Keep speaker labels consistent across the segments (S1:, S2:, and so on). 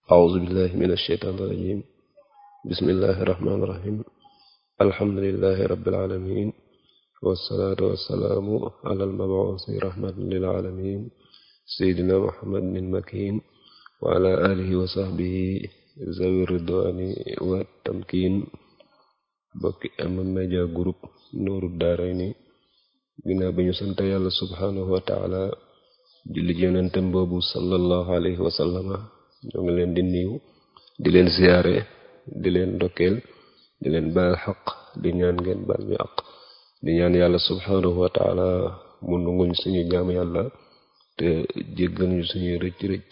S1: أعوذ بالله من الشيطان الرجيم بسم الله الرحمن الرحيم الحمد لله رب العالمين والصلاة والسلام على المبعوث رحمة للعالمين سيدنا محمد المكين وعلى آله وصحبه ذوي الرضوان والتمكين bokki M Media Group Nourou Darayni ginnaaw bi ñu sant yàlla subhanahu wa taala julli ci yonentem boobu sallallahu alayhi wa sallama ñoo ngi leen di niiw di leen ziyaare di leen ndokkeel di leen baal xaq di ñaan ngeen baal ñu aq di ñaan yàlla subhanahu wa taala mu nunguñ suñu jaam yàlla te jéggal ñu suñuy rëcc rëcc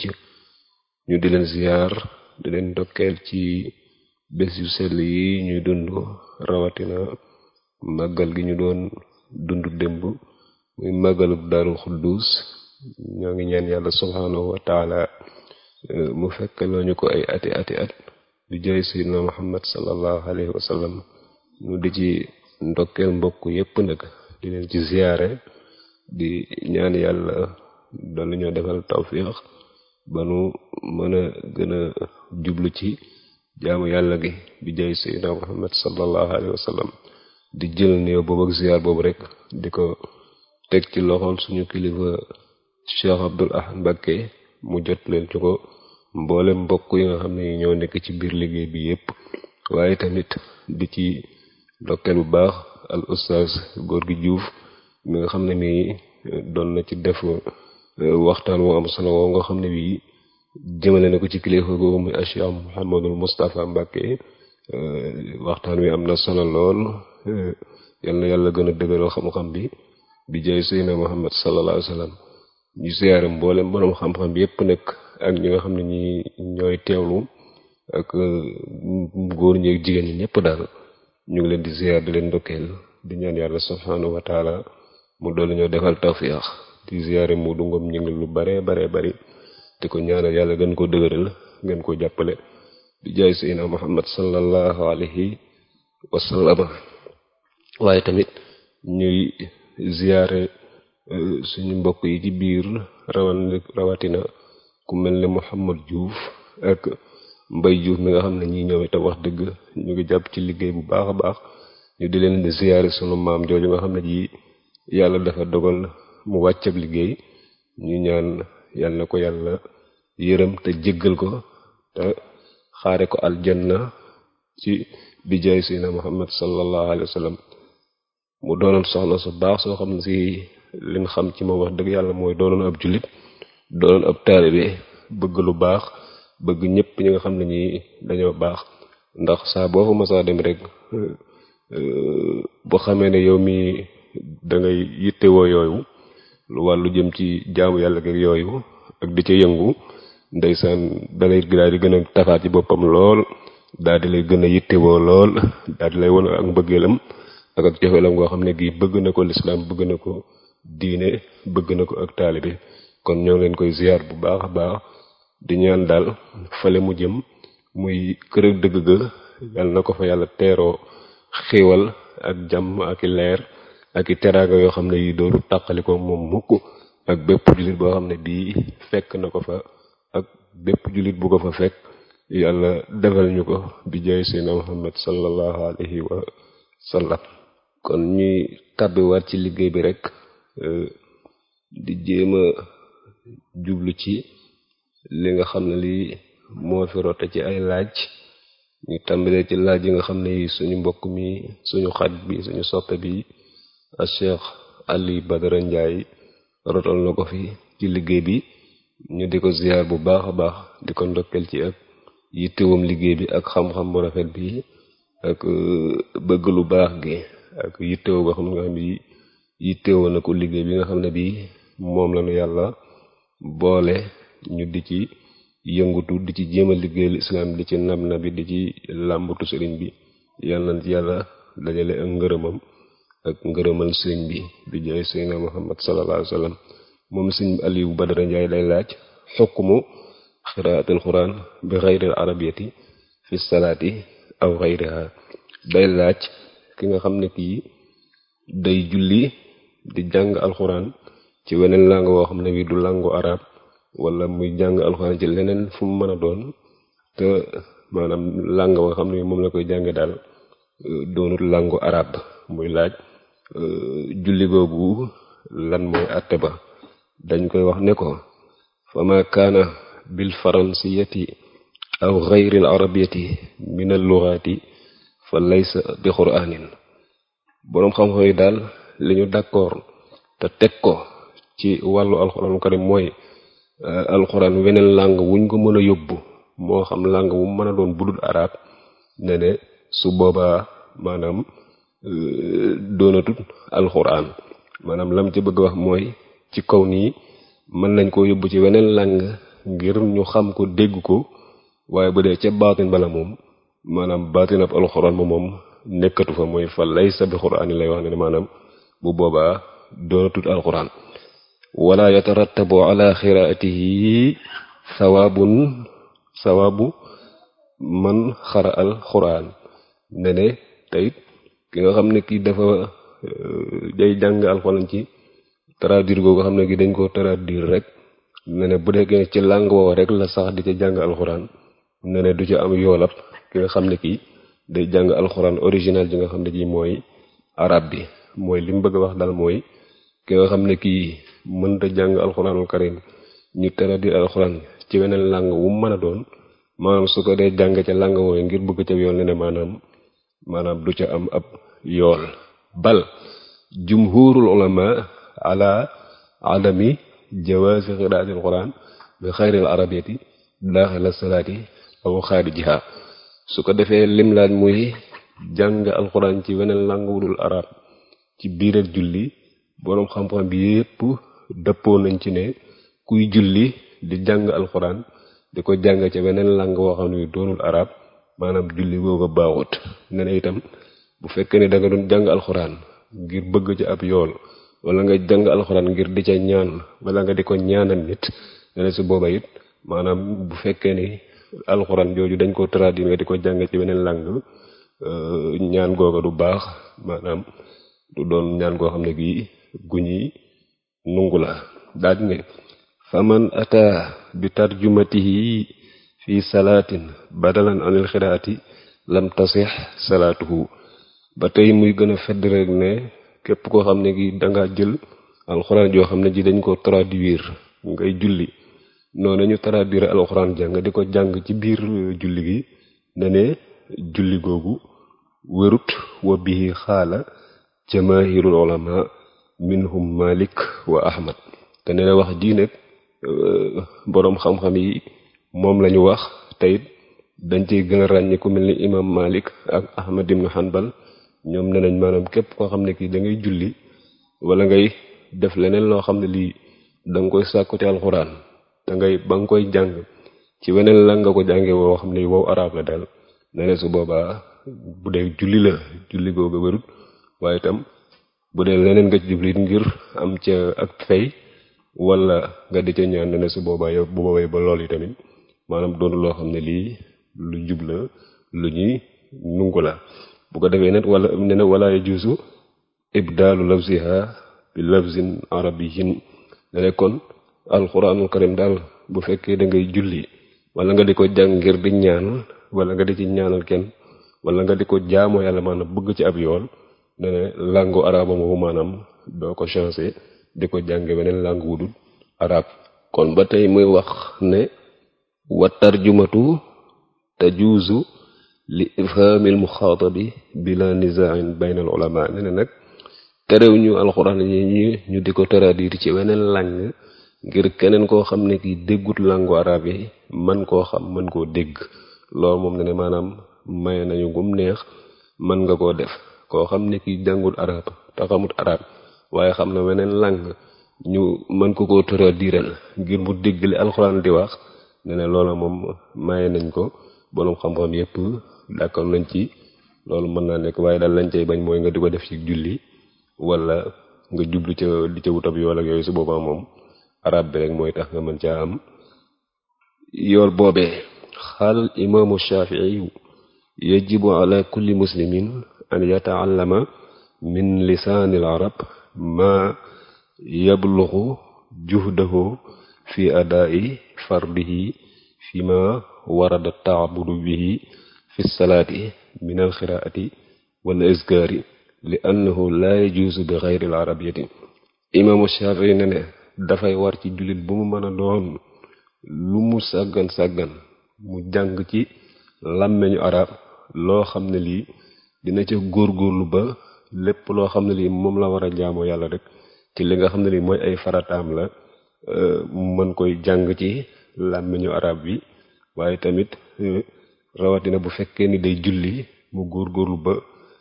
S1: ñu di leen ziyaar di leen ndokkeel ci bés yu sell yi ñuy dund rawatina màggal gi ñu doon dund démb muy màggalu daarul xuddus ñoo ngi ñaan yàlla subhanahu wa taala mu fekk loo ñu ko ay ati ati at di jëy sayyidina muhammad sallallahu alayhi wa sallam ñu di ci ndokkeel mbokk yépp nag di leen ci ziyaare di ñaan yàlla doon ñoo defal tawfiq ba nu mën a gën a jublu ci jaamu yàlla gi di jëy sayyidina muhammad sallallahu alayhi wa sallam di jël néew boobu ak ziyaar boobu rek di ko teg ci loxol suñu kilifa cheikh abdul ahad mbakke mu jot leen ci ko mboolem mbokk yi nga xam ne ñoo nekk ci biir liggéey bi yépp waaye tamit di ci ndokkeel bu baax al ustaz góor gi juuf mi nga xam ne mi doon na ci def waxtaan woo am solo woo nga xam ne bii jëmale na ko ci kilifa googu muy cheikh muhammadul mustafa mbakke waxtaan wi am na solo lool yal na yàlla gën a dëgëral xam-xam bi bi jay seydina muhammad sallallahu alayhi wa sallam ñu siyaare mboolem borom xam-xam bi yépp nekk ak ñi nga xam ne ñi ñooy teewlu ak góor ñi ak jigéen ñi ñëpp daal ñu ngi leen di ziyaar di leen ndokkeel di ñaan yàlla subhanahu wa taala mu doolu ñoo defal tawfiix di ziyaare mu dungom ñu ngi lu bare bare bari di ko ñaanal yàlla gën ko dëgëral gën ko jàppale di jaay seydina muhammad sallallahu alayhi wa sallama waaye tamit ñuy ziyaare suñu mbokk yi ci biir rawan rawatina ku mel ne Mouhamad Diouf ak Mbay Diouf mi nga xam ne ñi ñoom itam wax dëgg ñu ngi jàpp ci liggéey bu baax a baax ñu di leen di ziyaare sunu maam jooju nga xam ne ji yàlla dafa dogal mu wàcc ab liggéey ñu ñaan yàlla na ko yàlla yërëm te jéggal ko te xaare ko aljanna ci bijaay sina Muhammad sallallahu alayhi wa sallam mu doonoon soxna su baax soo xam ne si liñ xam ci moom wax dëgg yàlla mooy doonoon ab jullit doonoon ab taalibe bëgg lu baax bëgg ñëpp ñi nga xam ne ñi dañoo baax ndax saa boo fa masaa dem rek boo xamee ne yow mi da ngay yittewoo yooyu lu wàllu jëm ci jaamu yàlla ak yooyu ak di ca yëngu ndeysaan dalay daal di gën a tafaat ci boppam lool daal di lay gën a yittewoo lool daal di lay won ak mbëggeelam ak ak joxeelam ngoo xam ne gii bëgg na ko lislaam bëgg na ko diine bëgg na ko ak taalibe kon ñoo ngi leen koy ziyaar bu baax a baax di ñaan daal fale mu jëm muy kër ak dëgg ga yàlla na ko fa yàlla teeroo xiiwal ak jàmm ak i leer ak i teraanga yoo xam ne yi dooru tàqali ko moom mukk ak bépp jullit boo xam ne bii fekk na ko fa ak bépp jullit bu ko fa fekk yàlla defal ñu ko bi jaay seydina muhammad sallallahu alayhi wa sallam kon ñuy tàbbiwaat ci liggéey bi rek di jéem a jublu ci li nga xam ne lii moo fi rote ci ay laaj ñu tàmbalee ci laaj yi nga xam ne yi suñu mbokk mi suñu xarit bi suñu soppe bi a Cheikh Ali Badara Ndiaye rotal na ko fi ci liggéey bi ñu di ko ziyaar bu baax a baax di ko ndokkeel ci ak yittewam liggéey bi ak xam-xam bu rafet bi ak bëgg lu baax gi ak yittewoo boo xam ne nga xam ne yittewoo na ko liggéey bi nga xam ne bii moom la ñu yàlla boole ñu di ci yëngutu di ci jéem a liggéeyal islam di ci nab na bi di ci làmbatu sëriñ bi yàlla na ci yàlla dajale ak ngërëmam ak ngërëmal sëriñ bi bi jaay seydina muhammad sallallahu alayhi wa sallam moom sëriñ Aliou Badara Ndiaye lay laaj xukmu xiraatul quran bi xayril arabiyati fi salaati aw xayriha day laaj ki nga xam ne kii day julli di jàng alxuraan ci weneen langue woo xam ne wi du langue arab wala muy jàng alxuraan ci leneen fu mu mën a doon te maanaam làng nga xam ne moom la koy jànge daal doonut làngu arab muy laaj julli googu lan mooy àtte ba dañ koy wax ne ko fa ma kaana bil faransiyati aw gayri al arabiyati min al lughati fa laysa bi qur'anin boroom xam-xam yi daal li ñu d'accord te teg ko ci wàllu alxuraanu karim mooy alxuraan weneen làng wuñ ko mën a yóbbu moo xam làng wu mën a doon budul arab ne ne su boobaa maanaam doonatut alxuraan maanaam lam ci bëgg wax mooy ci kaw nii mën nañ koo yóbbu ci weneen làng ngir ñu xam ko dégg ko waaye bu dee ca baatin bala moom maanaam baatin ab alxuraan ba moom nekkatu fa mooy fa laysa bi xuraan yi lay wax ne maanaam bu boobaa doonatut alxuraan wala yatarattabu ala xiraatihi sawaabun sawaabu man xara al xuraan ne ne tey ki nga xam ne kii dafa day jàng alxuraan ci traduire googu xam ne gi dañ ko traduire rek ne ne bu dee ci langue woowa rek la sax di ca jàng alxuraan ne ne du ca am yoolab ki nga xam ne kii day jàng alxuraan original ji nga xam ne ji mooy arab bi mooy li mu bëgg a wax daal mooy ki nga xam ne kii mënta jàng alxuraanul karim ñu traduire alxuraan ci weneen langue wu mën a doon maanaam su ko dee jàng ca langue wooyu ngir bëgg ca yool ne ne maanaam maanaam du ca am ab yool bal jumhurul ulama ala adami jawaasi qiraati alquran bi xayril arabiyati daaxila salaati aw xaarijiha su ko defee lim laaj muy jàng alquran ci weneen langue wudul arab ci biir ak julli boroom xam-xam bi yépp dëppoo nañ ci ne kuy julli di jàng alquran di ko jàng ca weneen langue woo xam ne doonul arab maanaam julli googu baaxut ne na itam bu fekkee ne da nga doon jàng alxuraan ngir bëgg ci ab yool wala nga jàng alxuraan ngir di ca ñaan wala nga di ko ñaanal nit ne na su booba it maanaam bu fekkee ni alxuraan jooju dañ ko traduire nga di ko jàng ci beneen langue ñaan googa du baax maanaam du doon ñaan goo xam ne gii gu ñuy nungu la daaj nga faman ata bi tarjumatihi fi salaatin badalan anil xiraati lam tasix salaatuhu ba tey muy gën a fedd rek ne képp koo xam ne gi danga jël alxuraan joo xam ne ji dañ ko traduire ngay julli noonu ñu traduire alxuraan jàng di ko jàng ci biir julli gi ne ne julli googu wérut wa bihi xaala jamaahirul ulama minhum malik wa ahmad te ne wax ji nag boroom xam-xam yi moom lañu wax teyit dañ ciy gën a ràññi ku mel ni imam malik ak ahmad ibnu hanbal ñoom ne nañ maanaam képp koo xam ne kii da ngay julli wala ngay def leneen loo xam ne lii da nga koy sàkku ci alxuraan te ngay ba nga koy jàng ci weneen la nga ko jànge woo xam ne wow arab la daal ne ne su boobaa bu dee julli la julli googu wérut waaye itam bu dee leneen nga ci jubli ngir am ca ak fay wala nga di ca ñaan ne ne su boobaa yow bu boobaa ba lool yi tamit maanaam doonu loo xam ne lii lu jub la lu ñuy nungu la bu ko defee nag wala ne na wala yajuusu ibdaalu lafziha bi lafzin arabiyyin ne ne kon alquranul karim daal bu fekkee da ngay julli wala nga di ko jàng ngir di ñaan wala nga di ci ñaanal kenn wala nga di ko jaamoo yàlla maanaam bëgg ci ab yool ne ne langu araba moomu maanaam doo ko changé di ko jànge weneen langue wudul arab kon ba tey muy wax ne wa tarjumatu tajuuzu li ifhaamil muxaatabi bila nizaain bayna al ulama ne ne nag terew ñu alxuraan yi ñu ñu di ko traduire ci weneen langue ngir keneen koo xam ne ki déggut langue arabe yi man koo xam mën koo dégg loolu moom ne ne maanaam maye nañu gum neex mën nga koo def koo xam ne ki jàngul arab te xamut arab waaye xam na weneen langue ñu mën ko koo traduiral ngir mu dégg li alxuraan di wax ne ne loola moom maye nañ ko boroom xam-xam yépp d'accord nañ ci loolu mën naa nekk waaye daal lañ cay bañ mooy nga di ko def ci julli wala nga jublu ca di ca wutab yool ak yooyu su boobaa moom arab bi rek mooy tax nga mën caa am yool boobee xaal imaamu shafii yajibu ala kulli muslimin an yataallama min lisaani al arab ma yabluxu juhdahu fi adaa'i fardihi fi ma warada taabudu bihi fi salaati min alxiraati wal azkaari li annahu laa yajuusu bi xayri al arabiyati imaamu Shafii ne ne dafay war ci jullit bu mu mën a doon lu mu sàggan sàggan mu jàng ci làmmeñu arab loo xam ne lii dina ca góorgóorlu ba lépp loo xam ne lii moom la war a jaamoo yàlla rek ci li nga xam ne lii mooy ay farataam la mën koy jàng ci làmmeñu arab bi waaye tamit rawatina bu fekkee ni day julli mu góorgóorlu ba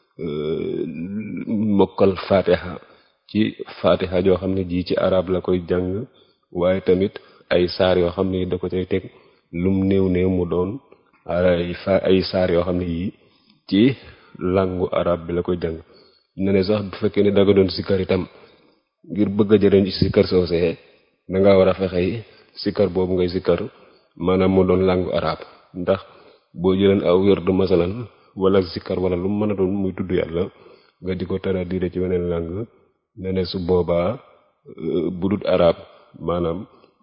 S1: mokkal fatiha ci fatiha joo xam ne ji ci arab la koy jàng waaye tamit ay saar yoo xam ne da ko cay teg lum néew néew mu doon ay fa ay saar yoo xam ne yii ci langu arab bi la koy jàng ne ne sax bu fekkee ne da nga doon sikkar itam ngir bëgg a jëriñ ci sikkar soosee da nga war a fexey sikkar boobu ngay sikkar maanaam mu doon langu arab ndax boo jëleen aw wérdu masalan wala sikkar wala lu mu mën a doon muy tudd yàlla nga di ko traduire ci weneen langue ne ne su boobaa bu dut arab maanaam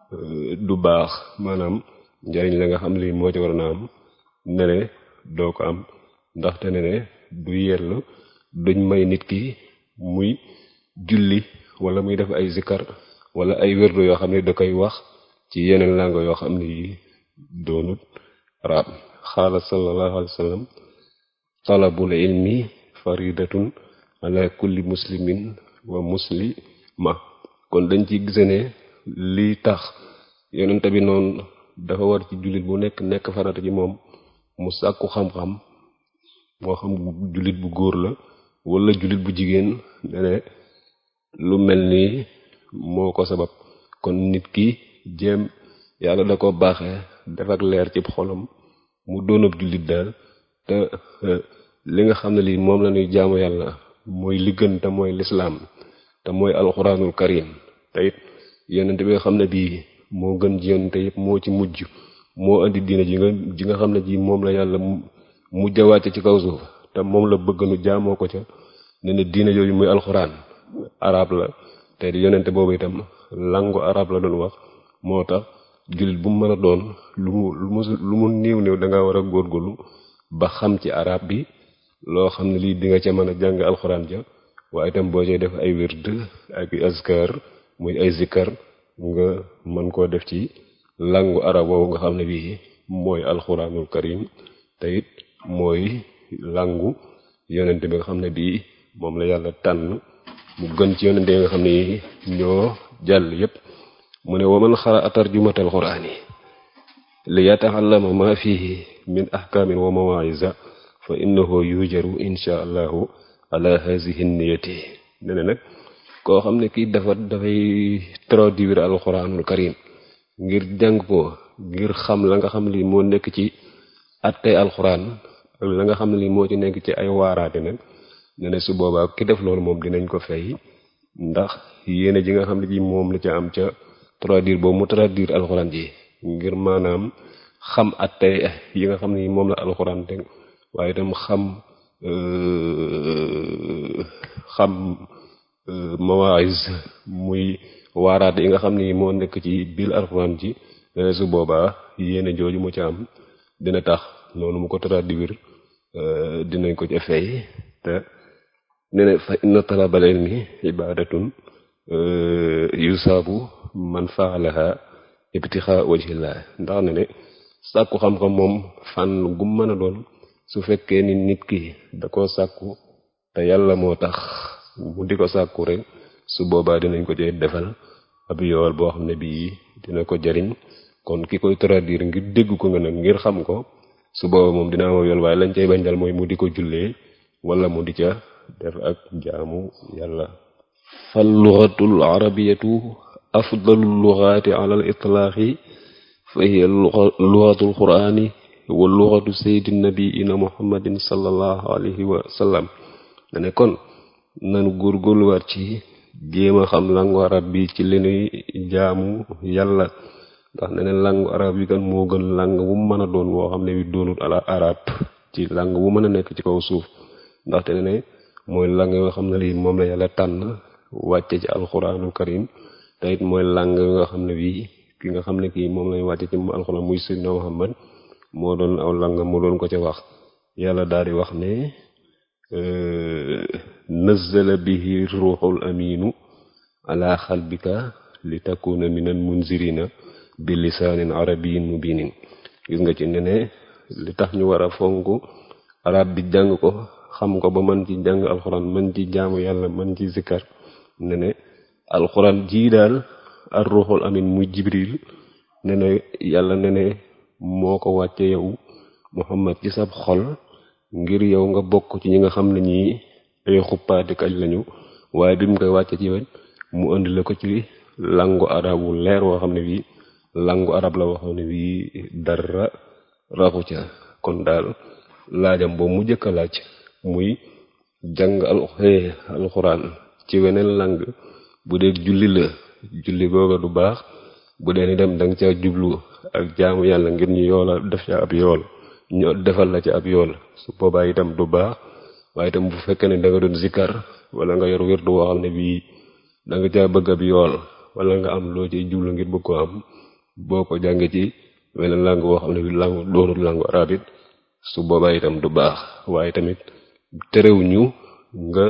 S1: du baax maanaam njariñ la nga xam lii moo ci war na am ne ne doo ko am ndaxte ne ne du yell duñ may nit ki muy julli wala muy def ay zikkar wala ay wérdu yoo xam ne da koy wax ci yeneen langue yoo xam ne yi doonut arab xaala sallallahu alayhi wa sallam talabul ilmi faridatun ala kulli muslimin wa muslima kon dañ ci gise ne lii tax yonent bi noonu dafa war ci jullit bu nekk nekk farata ci moom mu sàkku xam-xam moo xam jullit bu góor la wala jullit bu jigéen ne lu mel nii moo ko sabab kon nit ki jéem yàlla da ko baaxee def ak leer ci xolam mu doonab jullit daal te li nga xam ne lii moom la ñuy jaamu yàlla mooy li gën te mooy lislaam te mooy alxuraanul karim te it yonent bi nga xam ne bii moo gën ji yonent yëpp moo ci mujj moo indi diina ji nga ji nga xam ne ji moom la yàlla mujj a wàcce ci kaw suuf te moom la bëgg nu jaamoo ko ca ne ne diina yooyu muy alxuraan arab la te yonent boobu itam langu arab la doon wax moo tax jullit bu mu mën a doon lu mu lu mu lu mu néew néew da nga war a góorgóorlu ba xam ci arab bi loo xam ne lii di nga ca mën a jàng alxuraan ja waaye itam boo cay def ay wird ak azkar muy ay zikkar nga mën koo def ci langu arab boobu nga xam ne bii mooy alxuraanul karim te it mooy langu yonente bi nga xam ne bii moom la yàlla tànn mu gën ci yonente yi nga xam ne yi ñoo jàll yépp mu ne waman xara tarjumatal quraani li yataallama ma fihi min ahkaamin wa mawaisa fa innahu yujaru insha allahu ala hazihi niyati ne ne nag koo xam ne kii dafa dafay traduire alquranul karim ngir jàng ko ngir xam la nga xam li moo nekk ci attey alquran ak la nga xam ne li moo ci nekk ci ay waaraate nag ne ne su boobaa ki def loolu moom dinañ ko fay ndax yéene ji nga xam ne ji moom la ca am ca traduire boobu mu traduire alxuraan ji ngir maanaam xam attey yi nga xam ne moom la alxuraan teg waaye itam xam xam mawaïs muy waaraate yi nga xam ne moo nekk ci biir alxuraan ji su boobaa yéene jooju mu ca am dina tax noonu mu ko traduire dinañ ko ca fay te ne ne fa inna talabal ilmi ibadatun yusaabu man faalaha ibtixa wajhillah ndax ne ne sàkku xam-xam moom fànn gum mën a doon su fekkee ni nit ki da koo sàkku te yàlla moo tax mu di ko sàkku rek su boobaa dinañ ko cee defal ab yool boo xam ne bii dina ko jariñ kon ki koy traduire ngir dégg ko nga nag ngir xam ko su booba moom dina am yool waaye lañ cay bañ dal mooy mu di ko jullee wala mu di ca def ak jaamu yàlla fal lugatul arabiyatu afdalu lugaati ala al itlaaqi fa hiya lugatul qur'ani wa lugatu sayidi nabiina muhammadin sallallahu alayhi wa sallam ne ne kon nanu góorgóorluwaat ci jéem a xam langu arab bi ci li nuy jaamu yàlla ndax ne ne langu arab bi kan moo gën lang bu mën a doon woo xam ne bi doonut ala arab ci lang bu mën a nekk ci kaw suuf ndaxte ne ne mooy lang yoo xam ne lii moom la yàlla tànn wàcce ci alxuraanul karim te it mooy lang yoo nga xam ne bii ki nga xam ne kii moom lañ wàcce ci alxuraan muy sayyidina muhammad moo doon aw langam mu doon ko ca wax yàlla daal di wax ne nazzala bihi ruuxul aminu ala xalbika li takuna minal munzirina bi lisaanin arabiyin mubinin gis nga ci ne ne li tax ñu war a fonk arab bi jàng ko xam ko ba mën ci jàng alxuraan mën ci jaamu yàlla mën ci zikkar ne ne alxuraan jii daal ar ruuxul amin muy jibril ne ne yàlla ne ne moo ko wàcce yow muhammad ci sab xol ngir yow nga bokk ci ñi nga xam ne ñii ay xuppaati kañ lañu waaye bi mu koy wàcce ci wet mu indi la ko ci langu arab wu leer woo xam ne bii langu arab la waxoon ne bii dara raxu ca kon daal laajam boobu mu jëkk a laaj muy jàng alxuraan ci weneen lang bu dee julli la julli googa du baax bu dee ni dem danga ca jublu ak jaamu yàlla ngir ñu yoola def ca ab yool ñu defal la ca ab yool su boobaa itam du baax waaye itam bu fekkee ne da nga doon zikkar wala nga yor wér du woo xam ne bii da nga caa bëgg ab yool wala nga am loo ciy jublu ngir bëgg ko am boo ko jàngee ci weneen langue woo xam ne bi langue doonul langue arabe it su boobaa itam du baax waaye tamit terewuñu nga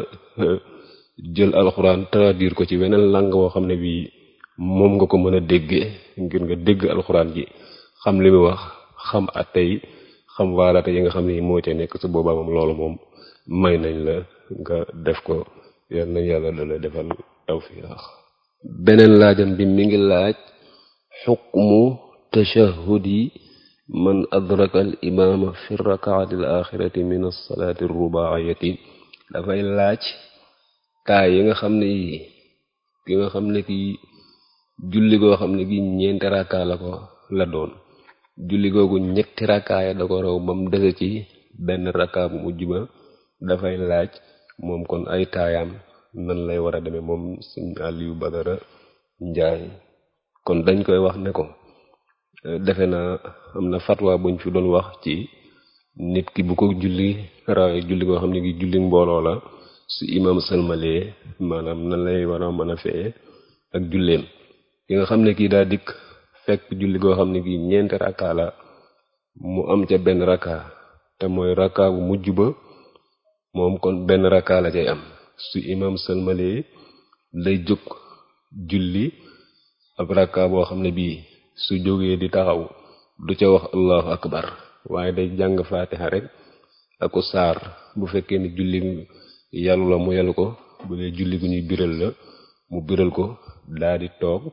S1: jël alxuraan traduire ko ci weneen langue woo xam ne bii moom nga ko mën a déggee ngir nga dégg alxuraan ji xam li mu wax xam atte yi xam waarate yi nga xam ne moo ca nekk su boobaa moom loolu moom may nañ la nga def ko yal nañ yàlla dala defal tawfiq beneen laajam bi mi ngi laaj xukmu tashahudi man adraka al imaama fi rakaati al axirati min alsalaati rubaayati dafay laaj taay yi nga xam ne yi ki nga xam ne ki julli goo xam ne gi ñeenti rakkaa la ko la doon julli googu ñetti rakkaaya da ko raw ba mu dese ci benn rakkaa bu mujj ba dafay laaj moom kon ay taayaam nan lay war a demee moom suñ Aliou Badara Njaay kon dañ koy wax ne ko defe naa am na fatwa buñ fi doon wax ci nit ki bu ko julli rawee julli goo xam ne gi julli mbooloo la su imam sëlmalee maanaam nan lay war a mën a feye ak julleem ki nga xam ne kii daa dikk fekk julli goo xam ne gi ñeenti rakka la mu am ca benn rakka te mooy rakka bu mujj ba moom kon benn rakka la cay am su imam sëlmalee lay jóg julli ab rakka boo xam ne bii su jógee di taxaw du ca wax allahu akbar waaye day jàng faatiha rek aku saar bu fekkee ni julli yàllu la mu yàllu ko bu dee julli gu ñuy biral la mu biral ko daa di toog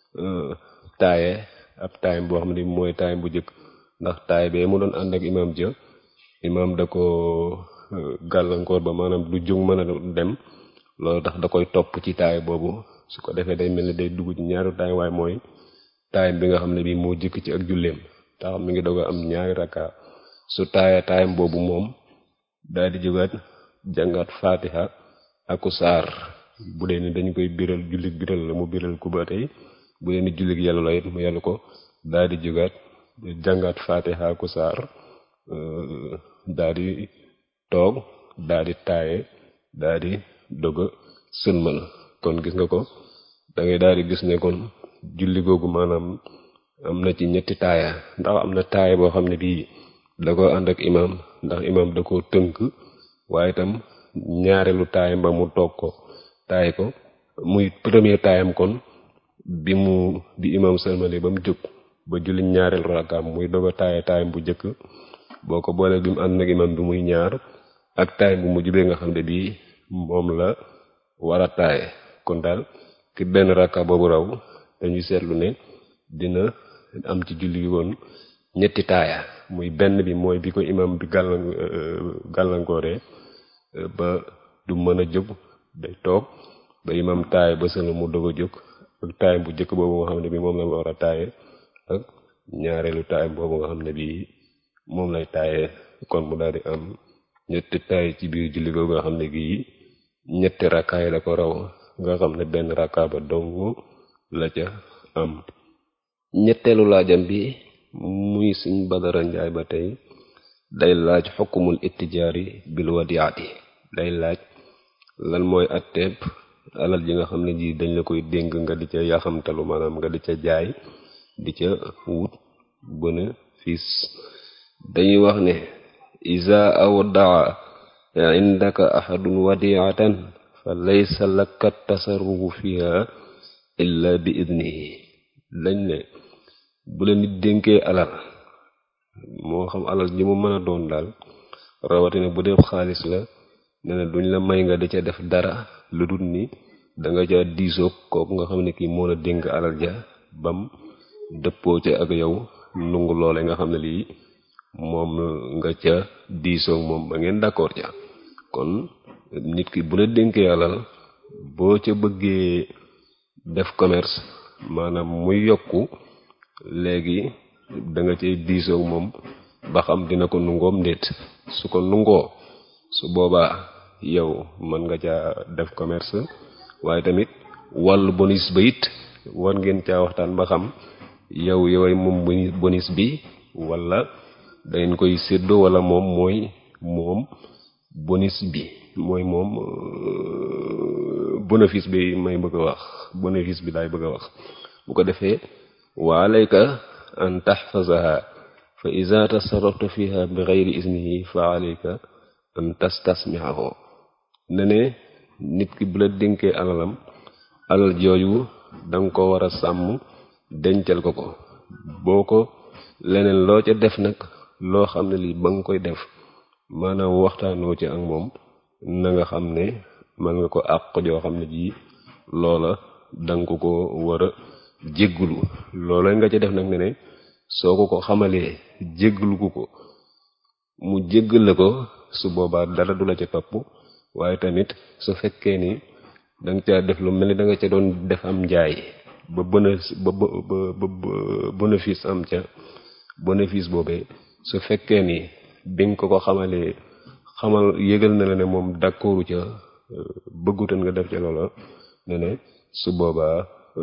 S1: taaye ab taayam boo xam ne mooy taayam bu jëkk ndax taay bee mu doon ànd ak imam ja imam da ko gàllankoor ba maanaam du jóg mën a dem loolu tax da koy topp ci taay boobu su ko defee day mel ni day dugg ci ñaari taay waaye mooy taayam bi nga xam ne bii moo jëkk ci ak julleem tax mi ngi doog a am ñaari rakka su taaya taayam boobu moom daal di jógaat jàngaat faatiha aku saar bu dee ni dañ koy biral jullit biral la mu biral ku ba tey bu dee ni jullit yàlla la it mu yàlla ko daal di jógaat jàngaat faatiha aku saar daal di toog daal di taaye daal di dog a sëlmal kon gis nga ko da ngay daal di gis ne kon julli googu maanaam am na ci ñetti taaya ndax am na taaya boo xam ne bii da ko ànd ak imam ndax imam da ko tënk waaye itam ñaareelu taayam ba mu toog ko taay ko muy premier taayam kon bi mu bi imam sëlmale ba mu jóg ba julli ñaareelu rakkaam muy doog a taaya taayam bu njëkk boo ko boolee bi mu ànd ak imam bi muy ñaar ak taayam bu mujj bee nga xam ne bii moom la war a taaye kon daal ki benn rakka boobu raw dañuy seetlu ne dina am ci julli gi woon ñetti taaya muy benn bi mooy bi ko imam bi gàllan gàllankooree ba du mën a jóg day toog ba imam taaye ba sëlma mu doog a jóg ak taayam bu njëkk boobu nga xam ne bi moom la war a taaye ak ñaareelu taayam boobu nga xam ne bi moom lay taaye kon mu daal di am ñetti taay ci biir julli googu nga xam ne gii ñetti rakkaay la ko raw nga xam ne benn rakkaa ba dong la ca am ñetteelu laajam bi muy suñ badara njaay ba tey day laaj xukkumul ittijaari bil wadiati day laaj lan mooy atteeb alal ji nga xam ne ji dañ la koy dénk nga di ca yaxamtalu maanaam nga di ca jaay di ca wut bénéfice dañuy wax ne iza awdaa indaka ahadun wadiatan fa laysa laka tasarrufu fiha illa bi idnihi lañ ne bu la nit dénkee alal moo xam alal ji mu mën a doon daal rawatina bu dee xaalis la ne na duñ la may nga di ca def dara lu dul ni danga ca diisoog kooku nga xam ne kii moo la dénk alal ja bam dëppoo ca ak yow nungu loole nga xam ne lii moom nga ca diisoog moom ba ngeen d'accord ca kon nit ki bu la dénkee alal boo ca bëggee def commerce maanaam muy yokku léegi da nga cay diisoog moom ba xam dina ko nungoom ndéet su ko nungoo su boobaa yow mën nga caa def commerce waaye tamit wàllu bonus ba it war ngeen caa waxtaan ba xam yow yoway moom bonus bi wala dangeen koy séddoo wala moom mooy moom bonus bi mooy moom bénéfice bi may bëgg a wax bénéfice bi laay bëgg a wax bu ko defee wa alayka an tahfazaha fa iza tasarrafta fiha bi ghayri iznihi fa alayka an tastasmi'ahu ne ne nit ki bu la dénkee alalam alal jooju danga ko war a sàmm dencal ko ko boo ko leneen loo ca def nag loo xam ne lii ba nga koy def maanaam waxtaanoo ci ak moom na nga xam ne man nga ko àq joo xam ne jii loola danga ko ko war a jéggulu loola nga ca def nag ne ne soo ko ko xamalee jégglu ko ko mu jéggal la ko su boobaa dara du la ca topp waaye tamit su fekkee ni danga caa def lu mel ni da nga ca doon def am njaay ba bénéfice ba ba bénéfice am ca bénéfice boobee su fekkee ni bi nga ko ko xamalee xamal yëgal na la ne moom d'accordu ca bëggutan nga def ca loola ne ne su boobaa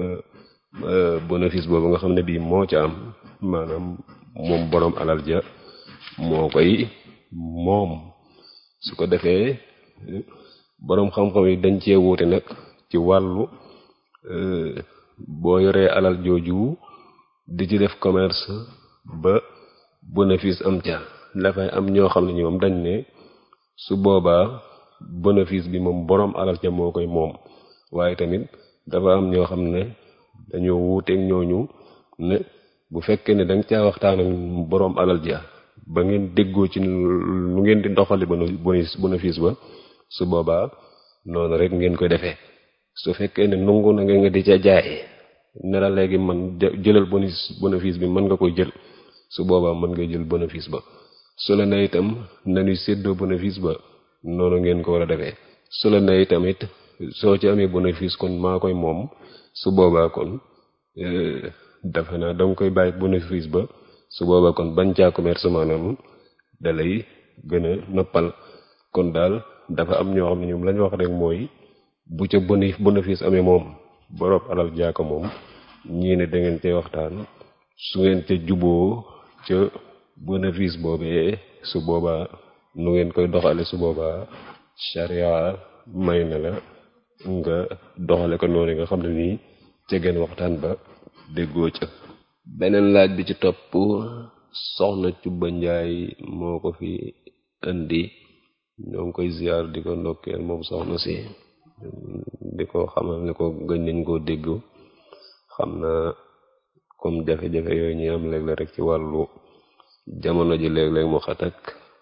S1: bénéfice boobu nga xam ne bii moo ca am maanaam moom boroom alal ja moo koy moom su ko defee boroom xam-xam yi dañ cee wuute nag ci wàllu boo yoree alal jooju di ci def commerce ba bénéfice am ca dafay am ñoo xam ne ñoom dañ ne su boobaa bénéfice bi moom boroom alal ja moo koy moom waaye tamit dafa am ñoo xam ne dañoo wuuteeg ñooñu ne bu fekkee ne danga caa waxtaan ak boroom alal ja ba ngeen déggoo ci lu ngeen di doxali bonus bénéfice ba su boobaa noonu rek ngeen koy defee su fekkee ne nungu na nga di ca jaay ne la léegi man jëlal bonus bénéfice bi mën nga koy jël su boobaa mën nga jël bénéfice ba su la ne itam nañuy séddoo bénéfice ba noonu ngeen ko war a defee su la ne itamit soo ci amee bénéfice kon maa koy moom su boobaa kon dafa naa danga koy bàyyi bénéfice ba su boobaa kon bañ caa commerce maanaam da lay gën a noppal kon daal dafa am ñoo xam ne ñoom lañ wax rek mooy bu ca bénéfice amee moom boroom alal jaako moom ñii ne da ngeen cee waxtaan su ngeen ca juboo ca bénéfice boobee su boobaa nu ngeen koy doxale su boobaa charia may na la nga doxale ko noonu nga xam ne nii ca ngeen waxtaan ba déggoo ca beneen laaj bi ci topp soxna Cubba Njaay moo ko fi indi ñoo ngi koy ziar di ko ndokkeel moom soxna si di ko xamal ne ko gëj nañ koo dégg xam na comme jafe-jafe yooyu ñuy am léeg-léeg rek ci wàllu jamono ji léeg-léeg mu xatak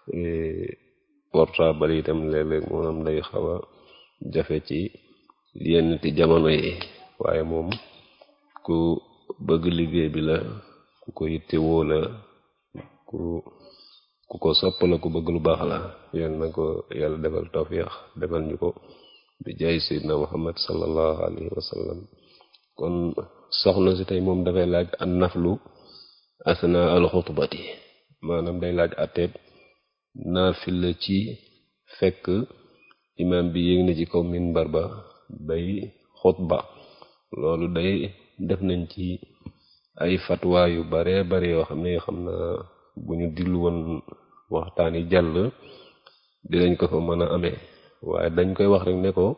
S1: portable itam léeg-léeg moom day xaw a jafe ci yenn ti jamono yi waaye moom ku bëgg liggéey bi la ku ko yittewoo la ku ku ko sopp la ku bëgg lu baax la yal na ko yàlla defal tawfiix defal ñu ko bi jaay sayyidina muhammad sallallahu alayhi wa sallam kon soxna si tey moom dafay laaj an naflu asna al xutbati maanaam day laaj atteeb naafila ci fekk imam bi yéeg na ci kaw minbar ba day xutba loolu day def nañ ci ay fatwa yu bare bare yoo xam ne yoo xam na bu ñu dillu woon waxtaan yi jàll dinañ ko fa mën a amee waaye dañ koy wax rek ne ko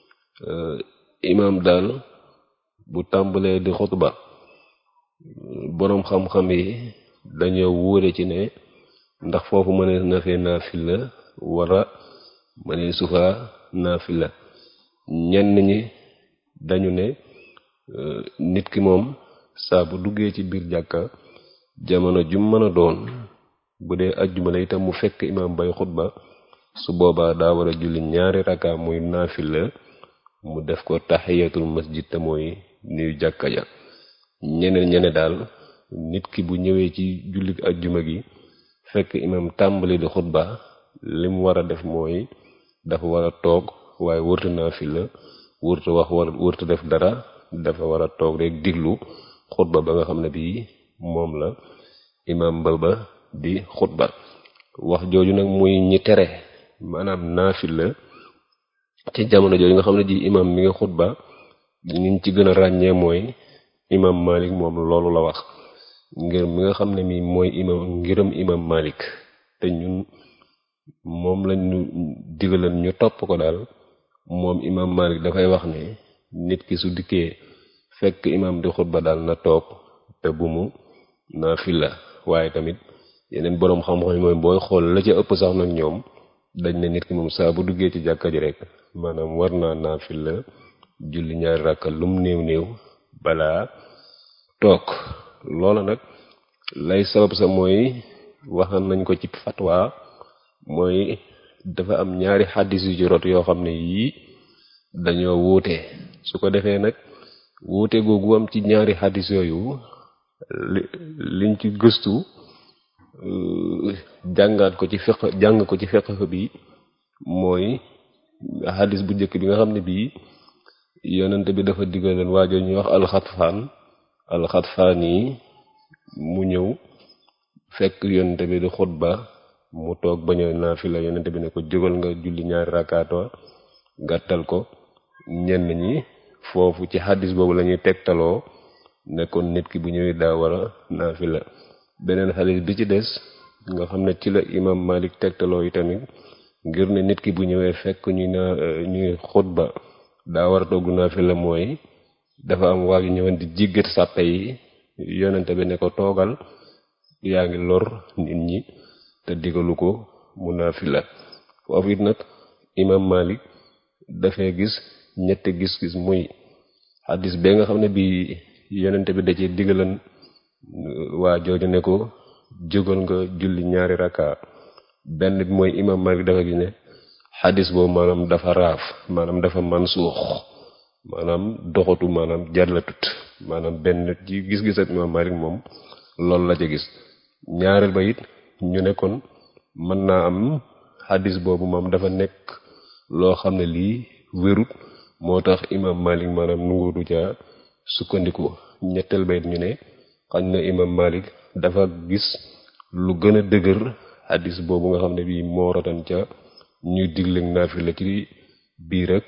S1: imaam daal bu tàmbalee di xutba boroom xam-xam yi dañoo wóore ci ne ndax foofu mënee na fee naafila wara mënee sufa naafila ñenn ñi dañu ne nit ki moom saa bu duggee ci biir jàkka jamono ju mën a doon bu dee ajjuma la itam mu fekk imaam bay xutba su boobaa daa war a julli ñaari raka muy naafila mu def ko taxiyatul masjid te mooy nuyu jàkka ja ñeneen ñene daal nit ki bu ñëwee ci julli ajjuma gi fekk imaam tàmbali di xutba li mu war a def mooy dafa war a toog waaye wërta naafila wërta wax war wërta def dara dafa war a toog rek diglu xutba ba nga xam ne bii moom la imaam ba ba di xutba wax jooju nag muy ñi tere maanaam naafila ci jamono jooju nga xam ne ji imaam mi nga xutba ñi ci gën a ràññee mooy imaam Malik moom loolu la wax ngir mi nga xam ne mi mooy imaam ngiram imaam Malik te ñun moom lañ ñu digalan ñu topp ko daal moom imaam Malik dafay wax ne nit ki su dikkee fekk imaam di xutba daal na toog te bu mu naafila waaye tamit yeneen boroom xam-xam yi mooy booy xool la ca ëpp sax nag ñoom dañ ne nit ki moom saa bu duggee ci jàkka ji rek maanaam war naa naafila julli ñaari rakka lum néew néew balaa toog loola nag lay sabab sa mooy waxan nañ ko ci fatwa mooy dafa am ñaari xaddis yu ci rot yoo xam ne yii dañoo wuute su ko defee nag wuute googu am ci ñaari xaddis yooyu li liñ ci gëstu jàngaat ko ci fiq jàng ko ci fiq bi mooy xaddis bu njëkk bi nga xam ne bii yonent bi dafa diggaleen waajo ñuy wax alxatfaan alxatfaan yi mu ñëw fekk yonent bi di xutba mu toog bañ a naafila yonent bi ne ko jógal nga julli ñaari rakaato gàttal ko ñenn ñi foofu ci xaddis boobu la ñuy tegtaloo nekkoon nit ki bu ñëwee daa war a naafila beneen xaddis bi ci des nga xam ne ci la imam Malik tegtaloo yi tamit ngir ne nit ki bu ñëwee fekk ñuy naa ñuy xutba daa war a togg naafila mooy dafa am waa yu ñëwoon di jiggat sàppe yi yonente bi ne ko toogal yaa ngi lor nit ñi te digalu ko mu naafila foofu it nag imam Malik dafay gis ñetti gis-gis muy xaddis bee nga xam ne bi yonente bi da ci digalan waa jooju ne ko jógal nga julli ñaari raka benn bi mooy imam Malik dafa gis ne xaddis boobu maanaam dafa raaf maanaam dafa mansuux maanaam doxatu maanaam jarlatut maanaam benn ci gis-gisat imam Malik moom loolu la ca gis ñaareel ba it ñu ne kon mën naa am xaddis boobu moom dafa nekk loo xam ne lii wérut moo tax imam Malik maanaam nungutu ca sukkandiku ñetteel ba it ñu ne xañ na imam Malik dafa gis lu gën a dëgër xaddis boobu nga xam ne bii moo rotan ca ñuy digleeg naafila ci biir ak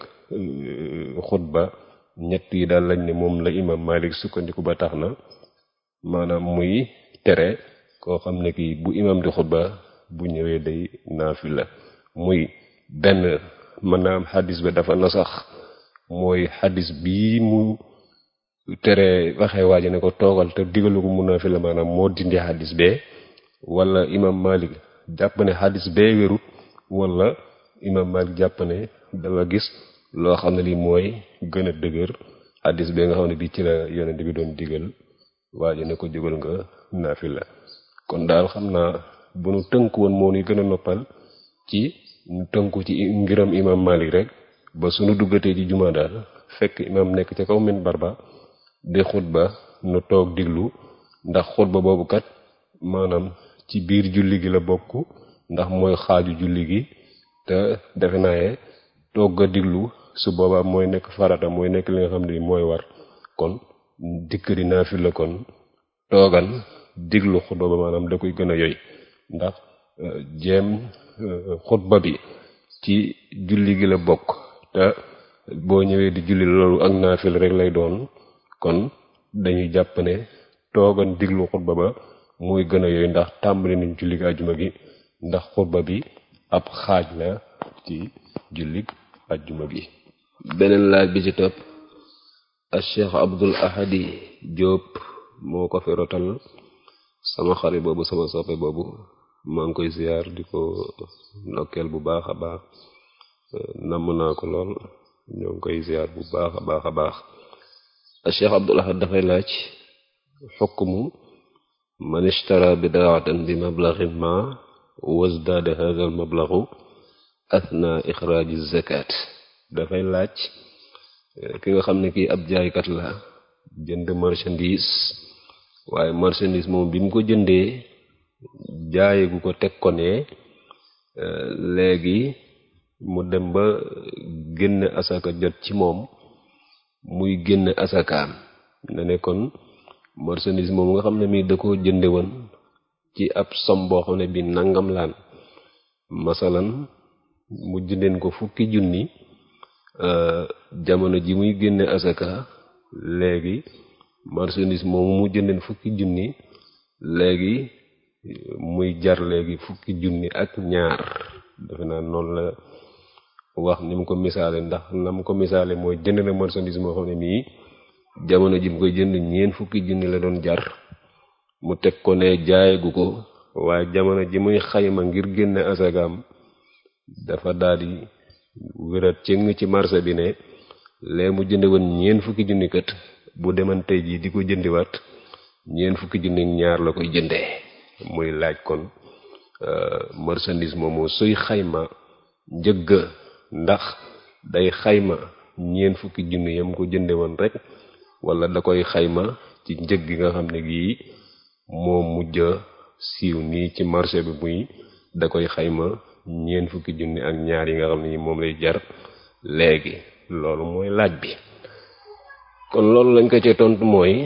S1: xutba ñett yi daal lañ ne moom la imam Malik sukkandiku ba tax na maanaam muy tere koo xam ne kii bu imam di xutba bu ñëwee day naafila muy benn mën naa am xaddis ba dafa na sax mooy xaddis bii mu tere waxee waaji ne ko toogal te digalu ko mu naafila maanaam moo dindi xaddis bee wala imam Malik jàpp ne xaddis bee wérut wala imam Malik jàpp ne dafa gis loo xam ne lii mooy gën a dëgër xaddis bee nga xam ne bii ci la yonent bi doon digal waaji ne ko jógal nga naafila kon daal xam naa bu nu tënk woon moo ni gën a noppal ci ñu tënku ci ngiram imam Malik rek ba sunu duggatee ci jumaa daal fekk imam nekk ca kaw minbar ba di xutba nu toog diglu ndax xutba boobu kat maanaam ci biir julli gi la bokk ndax mooy xaaju julli gi te defe naa ye toog a diglu su boobaa mooy nekk farata mooy nekk li nga xam ne mooy war kon dikk di naafila kon toogal diglu xutba ba maanaam da koy gën a yoy ndax jéem xutba bi ci julli gi la bokk te boo ñëwee di julli loolu ak naafil rek lay doon kon dañuy jàpp ne toogan diglu xutba ba mooy gën a yooyu ndax tàmbali nañ julli gi ajjuma gi ndax xutba bi ab xaaj la ci julli ajjuma gi beneen laaj bi ci topp al cheikh abdul ahadi Diop moo ko fi rotal sama xarit boobu sama soppe boobu maa ngi koy ziar di ko ndokkeel bu baax a baax namm naa ko lool ñoo ngi koy ziar bu baax a baax a baax Cheikh Abdul Ahad dafay laaj xukmu man ishtara bidaatan bi mablaxin ma wasdaada hada al mablaxu athna ixraaji zakat dafay laaj ki nga xam ne kii ab jaaykat la jënd marchandise waaye marchandise moom bi mu ko jëndee jaaye gu ko teg ko ne léegi mu dem ba génne asaka jot ci moom muy génne asakaam ne ne kon marchandise moom nga xam ne mii da ko jënde woon ci ab som boo xam ne bi nangam laan masalan mu jëndeen ko fukki junni jamono ji muy génne asaka léegi marchandise moomu mu jëndeen fukki junni léegi muy jar léegi fukki junni ak ñaar defe naa noonu la wax ni mu ko misaale ndax na mu ko misaale mooy jënd na marchandise moo xam ne nii jamono ji mu koy jënd ñeen fukki junni la doon jar mu teg ko ne jaayagu ko waaye jamono ji muy xayma ngir génne asagaam dafa daldi wérat cëng ci marché bi ne lee mu jënde woon ñeen fukki junni kat bu deman tey jii di ko jëndiwaat ñeen fukki junni ñaar la koy jëndee muy laaj kon marchandise moomu suy xayma njëgg ndax day xayma ñeen fukki junni yam ko jënde woon rek wala da koy xayma ci njëg gi nga xam ne gii moo mujj siiw nii ci marché bi muy da koy xayma ñeen fukki junni ak ñaar yi nga xam ne ni moom lay jar léegi loolu mooy laaj bi kon loolu lañ ko ci tontu mooy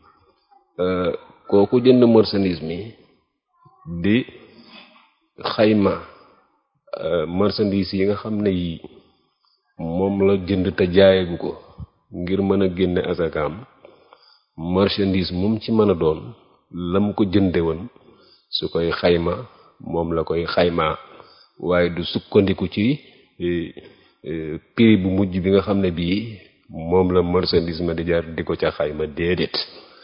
S1: kooku jënd marchandise mi di xayma marchandise yi nga xam ne yi moom la jënd te jaayagu ko ngir mën a génne asakaam marchandise moom ci mën a doon lam ko jënde woon su koy xayma moom la koy xaymaa waaye du sukkandiku ci prix bu mujj bi nga xam ne bii moom la marchandise ma di jar di ko ca xayma déedéet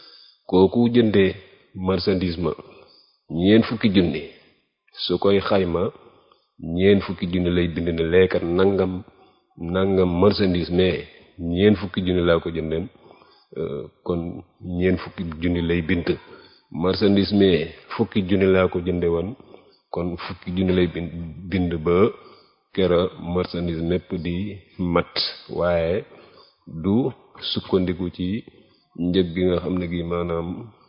S1: kooku jëndee marchandise ma ñeen fukki junni su koy xayma ñeen fukki junni lay bind ne leekat nangam nangam marchandise mais ñeen fukki junni laa ko jëndeen kon ñeen fukki junni lay bind marchandise mais fukki junni laa ko jënde woon kon fukki junni lay bind bind ba kera marchandise mépp di mat waaye du sukkandiku ci njëg gi nga xam ne gi maanaam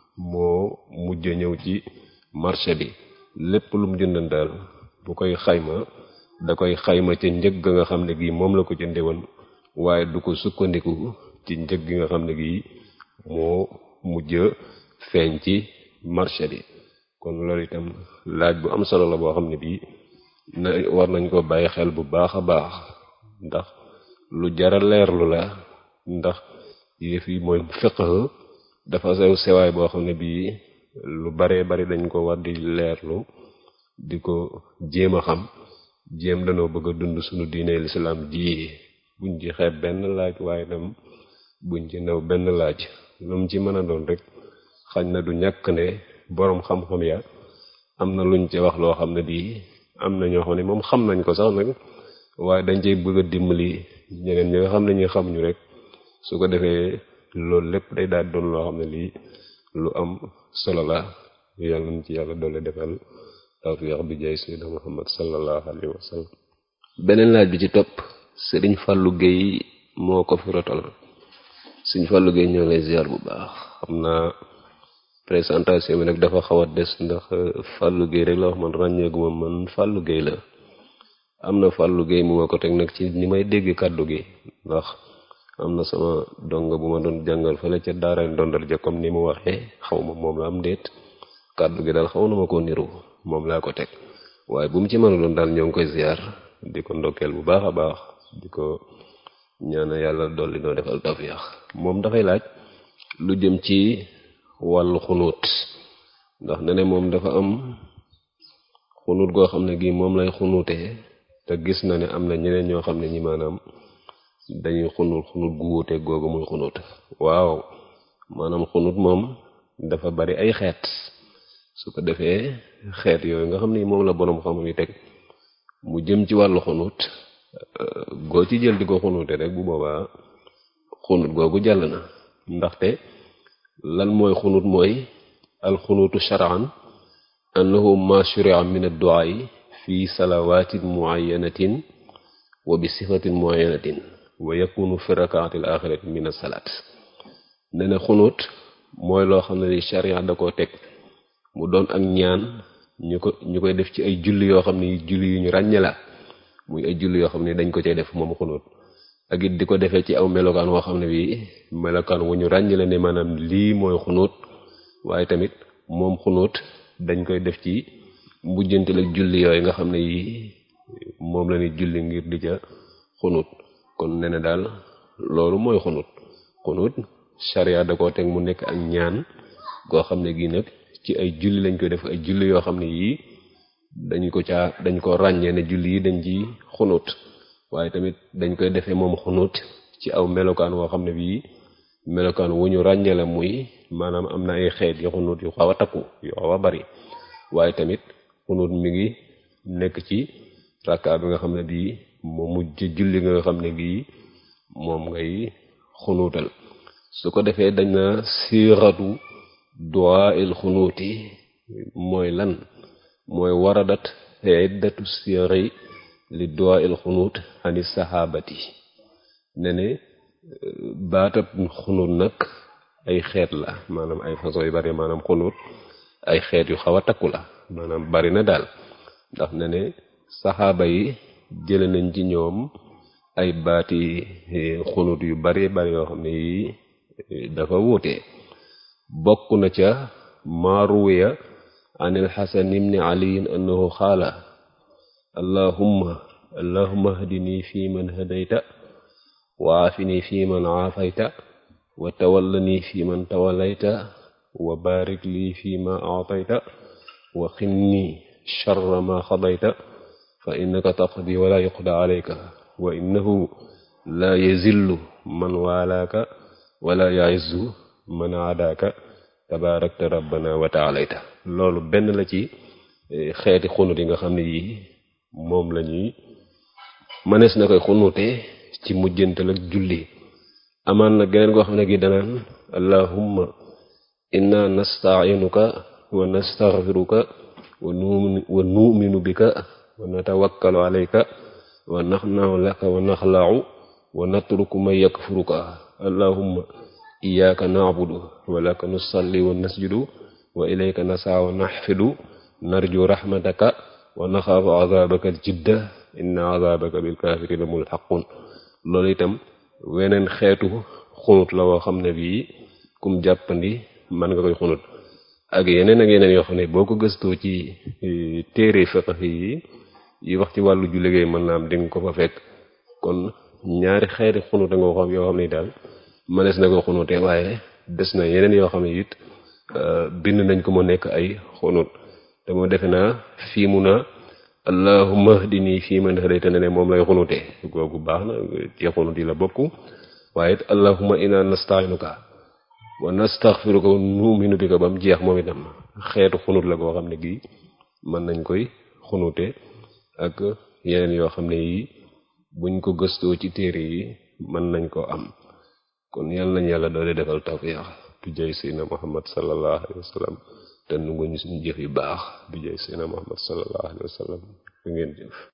S1: moo mujj ñëw ci marché bi lépp lu mu jëndan daal bu koy xayma da koy xayma ca njëg ga nga xam ne gi moom la ko jënde woon waaye du ko sukkandiku ci njëg gi nga xam ne gi moo mujj feeñ ci marché bi kon loolu itam laaj bu am solo la boo xam ne bii na war nañ ko bàyyi xel bu baax a baax ndax lu jara leerlu la ndax yëf yi mooy fiqh dafa sew sewaay boo xam ne bii lu baree bari dañ ko war di leerlu di ko jéem a xam jéem danoo bëgg a dund suñu diine lislaam ji buñ ci xeeb benn laaj waaye tam buñ ci new benn laaj lu mu ci mën a doon rek xañ na du ñàkk ne boroom xam-xam ya am na luñ ci wax loo xam ne bii am na ñoo xam ne moom xam nañ ko sax nag waaye dañ cey bëgg a dimbali ñeneen ñi nga xam ne ñi xamuñu rek su ko defee loolu lépp day daal doon loo xam ne lii lu am solo la yàlla nañ ci yàlla doole defal tawfiq bi jaay sayyidina muhammad sallallahu alayhi wa sallam beneen laaj bi ci topp sëriñ Fallou Guèye moo ko fi rotal sëriñ Fallou Guèye ñoo lay ziar bu baax xam naa présentation bi nag dafa xaw a des ndax Fallou Guèye rek la wax man ràññeeguma man Fallou Guèye la am na Fallou Guèye mu ma ko teg nag ci ni may dégg kàddu gi ndax am na sama donga bu ma doon jàngal fële ca daara ndondal ja comme ni mu waxee xaw ma moom la am déet kàddu gi daal xaw na ma ko niru moom laa ko teg waaye bu mu ci mën a doon daal ñoo ngi koy ziar di ko ndokkeel bu baax a baax di ko ñaana yàlla dolli noo defal tawfiix moom dafay laaj lu jëm ci wàllu xunuut ndax ne ne moom dafa am xunuut goo xam ne gii moom lay xunuutee te gis na ne am na ñeneen ñoo xam ne ñi maanaam dañuy xunut xunut gu wuute googu muy xunut waaw maanaam xunut moom dafa bari ay xeet su ko defee xeet yooyu nga xam ni moom la boroom xam yi teg mu jëm ci wàllu xunut goo ci jël di ko xunute rek bu boobaa xunut googu jàll na ndaxte lan mooy xunut mooy alxunutu shar'an annahu ma shuri'a min ad-du'a fi salawatin muayyanatin wa bi sifatin muayyanatin wa yakunu fi rak'ati al-akhirati min as-salat ne ne xunut mooy loo xam ne ni sharia da koo teg mu doon ak ñaan ñu ko ñu koy def ci ay julli yoo xam ne julli yu ñu ràññe la muy ay julli yoo xam ne dañ ko cay def moom xunut ak it di ko defee ci aw melokaan woo xam ne bii melokaan wu ñu ràññe la ne maanaam lii mooy xunut waaye tamit moom xunut dañ koy def ci mbujjantil ak julli yooyu nga xam ne yii moom la ñuy julli ngir di ca xunut kon ne ne daal loolu mooy xunut xunut sharia da koo teg mu nekk ak ñaan goo xam ne gii nag ci ay julli lañ koy def ay julli yoo xam ne yii dañ ko caa dañ ko ràññee ne julli yi dañ ci xunut waaye tamit dañ koy defee moom xunut ci aw melokaan woo xam ne bii melokaan wu ñu ràññee la muy maanaam am na ay xeet yu xunut yu xaw a takku yu xaw a bari waaye tamit xunut mi ngi nekk ci rakka bi nga xam ne bii moo mujj julli nga xam ne bii moom ngay xunuutal su ko defee dañ na siiratu du'a il xunuuti mooy lan mooy waradat iddatu siyari li du'a il xunuut ani sahabati ne ne baatab xunuut nag ay xeet la maanaam ay façon yu bari maanaam xunuut ay xeet yu xaw a takku la maanaam bari na daal ndax ne ne saxaaba yi jële nañ ci ñoom ay baati xunuut yu bari bari yoo xam ne yi dafa wuute bokk na ca maaruwiya an alxasan ibni aliyin annahu xaala allahumma allahumma hdini fi man hadayta wa aafini fi man aafayta wa tawallani fi man tawallayta wa barik lii fi ma aatayta wa qinni sharra ma xadayta fa innaka taqdi wala yuqda alayka wa innahu la yazillu man waalaaka wala yaizzu man aadaaka tabaarakta rabbana wa taalayta loolu benn la ci xeeti xunut yi nga xam ne yii moom la ñuy mënees na koy xunute ci mujjantal ak julli amaan na geneen goo xam ne gi danaan allahumma inna nastainuka wa nastaghfiruka wa nu'minu bika wa natawakkalu alayka wa naxna'u laka wa naxla'u wa natruku man yakfuruka allahumma iyyaka na'budu wa laka nusalli wa nasjudu wa ilayka nasaa wa naxfidu narju rahmataka wa naxaafu azabaka aljidda inna azabaka bilkafirina mulxaqun loolu itam weneen xeetu xunut la woo xam ne bii kum jàppandi mën nga koy xunut ak yeneen ak yeneen yoo xam ne boo ko gëstoo ci téere fiqh yi yi wax ci wàllu ju liggéey mën naa am di nga ko fa fekk kon ñaari xeeti xunute nga xam yoo xam ne daal mënees na ko xunute waaye des na yeneen yoo xam ne it bind nañ ko mu nekk ay xunut te moo defe naa fii mu na allahumma hdini fii man hadayta ne ne moom lay xunute googu baax na ci xunut yi la bokk waaye it allahumma inna nasta'inuka wa nastaghfiruka wa nu'minu bika ba mu jeex moom itam xeetu xunut la koo xam ne gii mën nañ koy xunute ak yeneen yoo xam ne yi buñ ko gëstoo ci téere yi mën nañ koo am kon yàlla nañ yàlla doole defal tawfiq bi jay seydina muhammad sallallahu alayhi wa sallam te nu ñu suñu jëf yu baax bi jay seydina muhammad sallallahu alayhi wa sallam fi ngeen jëf